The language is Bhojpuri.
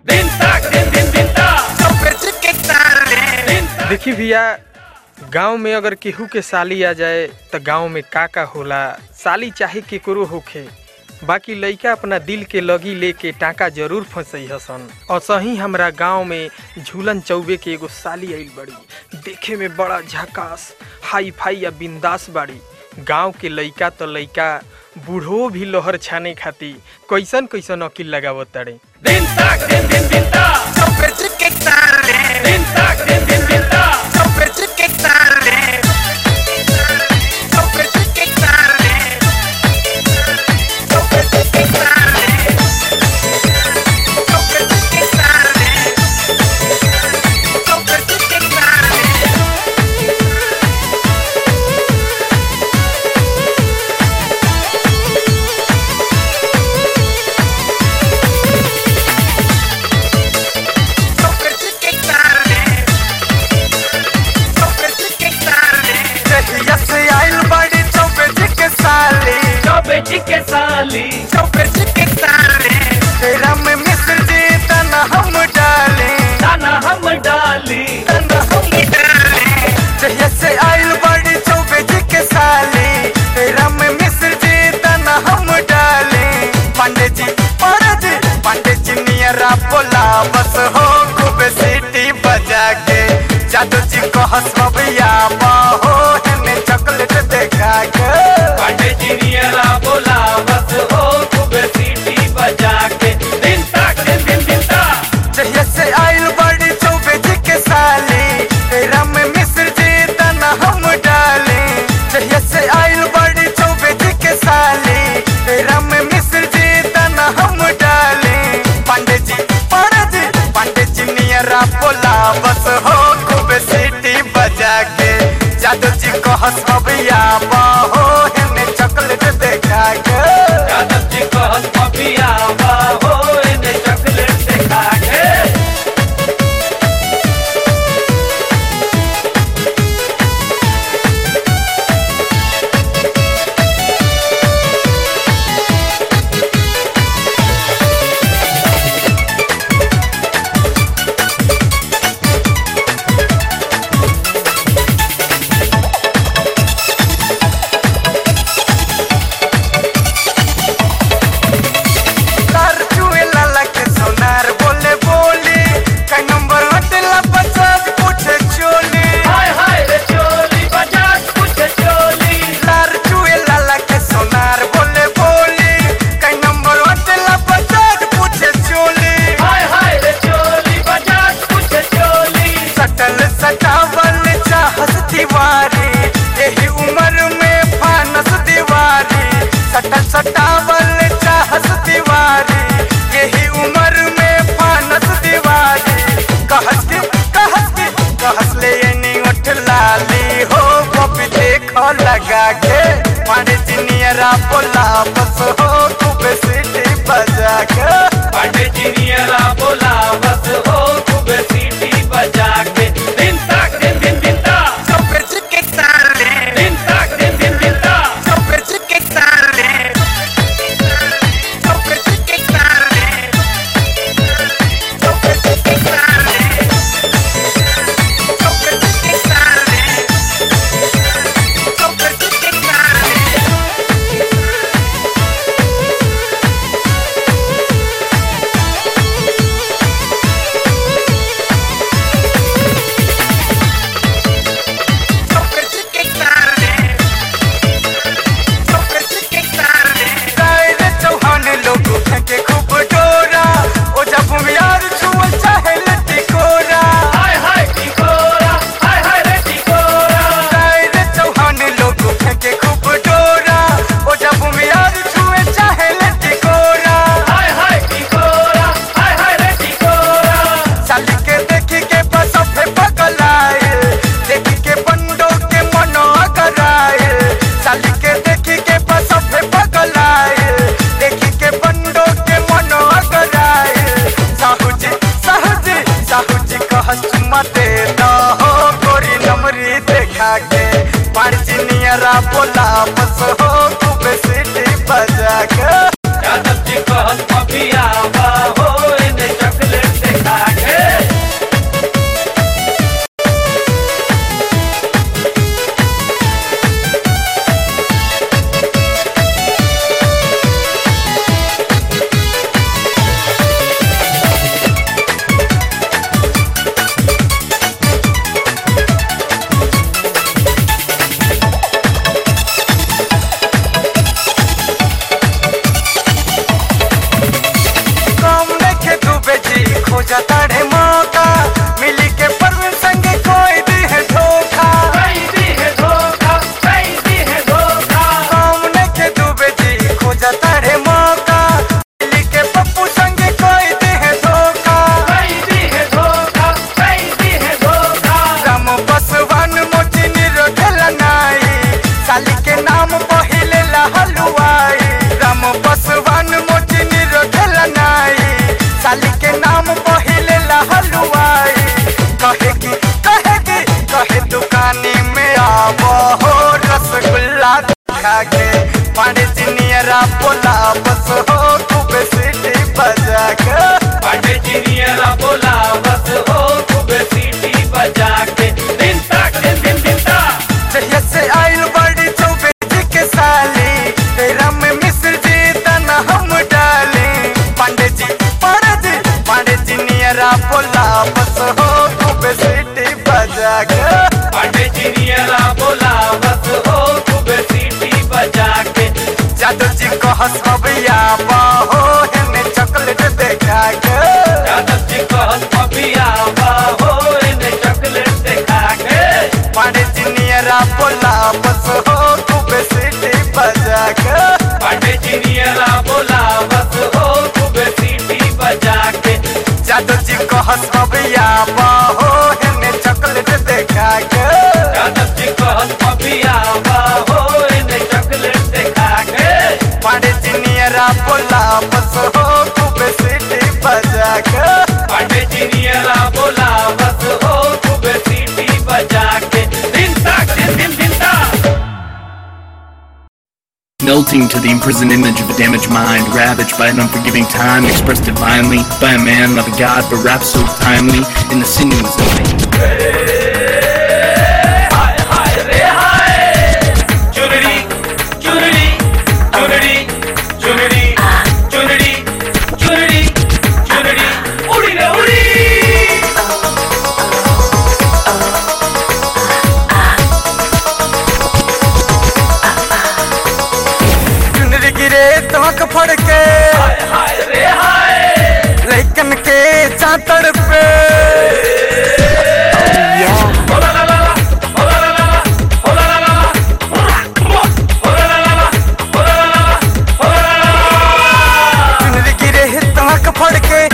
देखी भैया गांव में अगर केहू के साली आ जाए त गांव में का का होला साली चाहे केकरो होखे बाकी लइका अपना दिल के लगी लेके टाका जरूर फंसई हसन और सही हमरा गांव में झूलन चौबे के एगो साली आइल बड़ी देखे में बड़ा झकास हाई फाई या बिंदास बाड़ी गांव के लइका तो लइका बूढ़ो भी लोहर छाने खाती कैसन कैसन अकील लगावत ताड़े के साली तेरा में मिस्र जी तना हम डाले दाना हम डाली तना हम डाले जहिया से आइल बड़ी चौबे जी के साली तेरा में मिस्र जी तना हम डाले पांडे जी पांडे जी पांडे जी नियरा बोला बस हो खूब सीटी बजा के जादू जी को हंसबिया हो हमें चॉकलेट देखा के पांडे जी नियरा बोला बस हो खूब सीटी बजा के दिन तक दिन दिन दिन तक जहिया से आइल बड़ी चौबे जी के साली तेरा में मिस्र जी तना हम डाले जहिया से आइल बड़ी चौबे जी के साली तेरा में मिस्र जी तना हम डाले पांडे जी पांडे जी पांडे जी नियरा बोला बस हो खूब सीटी बजा के जादू जी को हंसबिया हो हमें चॉकलेट देखा के यादव जी को हंस पपिया हो इन्हें चॉकलेट दिखा के तार चुए लाला के सोनार बोले बोले कई नंबर हटेला पचास पूछे चोली हाय हाय रे चोली बजाज कुछ चोली तार चुए लाला के सोनार बोले बोले कई नंबर हटेला पचास पूछे चोली हाय हाय रे चोली बजाज कुछ चोली सटल सटावल चाहस दीवारी यही उम्र में फानस दीवारी सटल सटावल चाहस दीवारी यही उम्र में फानस दीवारी कहस के कहस के कहस ले नी उठ लाली हो कभी देखो लगा के मारे जिनियरा बोला बस हो खूब सीटी बजा के पांडे जी नियरा बोला बस हो खूब सीटी बजा के दिन तक दिन दिन दिन तक चौपेच के तारे दिन तक दिन दिन दिन तक चौपेच के तारे चौपेच के तारे चौपेच के तारे चौपेच के तारे चौपेच के तारे चौपेच के तारे चौपेच के तारे गायरे चौहान लोग फेंके खूब डोरा ओ जब यार छुअल चाहे लटी कोरा हाय हाय टिकोरा हाय हाय रे टिकोरा गायरे चौहान लोग फेंके खूब डोरा ओ जब यार छुए चाहे लटी कोरा हाय हाय टिकोरा हाय हाय रे टिकोरा साली के देखी के बस फे पगलाए देखी के बंडो के मनो अगराए साली के देखी के बस फे पगलाए देखी के बंडो के मनो अगराए साहू जी साहू जी साहू जी का हंसुमा दे दो हो गोरी नमरी देखा के पार्ची नियरा बोला बस हो खूब सीटी बजा के यादव जी को हंस पपिया हो इन्हें चॉकलेट काम पहिले हलवाई कहेगी कहेगी कहे दुकानी में आब हो रसगुल्ला खा के पांडे जिनियरा बोला बस हो खूब सीटी बजा के पांडे जिनियरा बोला बस हो खूब सीटी बजा के दिन तक दिन दिन दिन तक जहिया से आइल बड़ी चौबे जी के साली तेरा में मिस्र जी तना हम डाली पांडे जी पांडे जी पांडे जी नियरा बोला बस हो खूब सीटी बजा के पांडे जिनियरा बोला बस हो खूब सीटी बजा के जादू जी को हंसबिया बाहो हेने चॉकलेट देखा के यादव जी कहत अभी आवा हो इन्हें चॉकलेट दिखा के पांडे जी नियरा बोला बस हो खूब सीटी बजा के पांडे जिनियरा बोला बस हो खूब सीटी बजा के जादू जी को हंसबिया बाहो हेने चॉकलेट देखा के यादव जी कहत अभी आवा हो इन्हें चॉकलेट दिखा के पांडे जी नियरा बोला बस हो खूब सीटी बजा के पांडे जिनियरा बोला बस हो खूब सीटी बजा के दिन तक दिन दिन दिन तक Melting to the imprisoned image of a damaged mind, ravaged by an unforgiving time, expressed divinely by a man, not a god, but rap so timely in the sinews of me. हाय हाय रे हाय चुनरी चुनरी चुनरी चुनरी चुनरी चुनरी चुनरी उड़ी रे उड़ी चुनरी गिरे तमक फड़ के हाय हाय रे हाय लैकन के चातड़ पे हो ला ला ला ला हो ला ला ला ला हो ला ला ला ला हो ला ला ला ला हो ला ला ला ला हो ला ला ला ला चुनरी गिरे तमक फड़ के